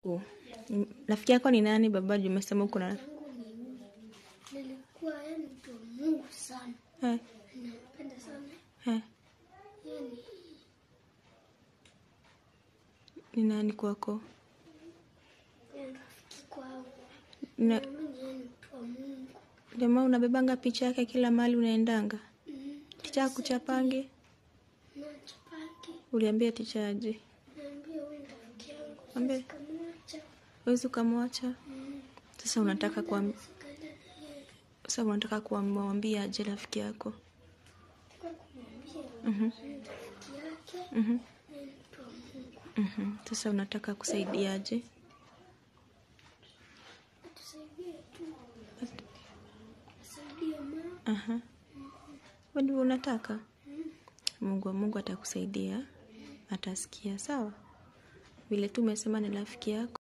Oh, mm, Rafiki yako ni nani baba? Juu umesema uko na yangu ni mimi. Nilikuwa yani mtu wa Mungu sana, eh, nampenda sana eh, yani, ni nani kwako? yani rafiki kwangu. Na Mimi yani mtu wa Mungu. jamaa unabebanga picha yake kila mahali unaendanga. Mm, Ticha kuchapange, nacho pake, uliambia ticha aje? naambia huyu ni rafiki yangu, Ambie. siwezi kumwacha. Wezi ukamwacha? Mm, Sasa unataka kuam, sikaenda na yeye. sasa unataka kumwambia aje rafiki yako? Kwa kumwambia Mhm, huyu ni rafiki yake, mhm, na ni mtu wa Mungu. mhm. Sasa unataka kusaidiaje? Atusaidie tu, asaidie mama. Aha. Wewe ndivyo unataka? Mungu wa Mungu atakusaidia, atasikia. Sawa, vile tu umesema ni rafiki yako.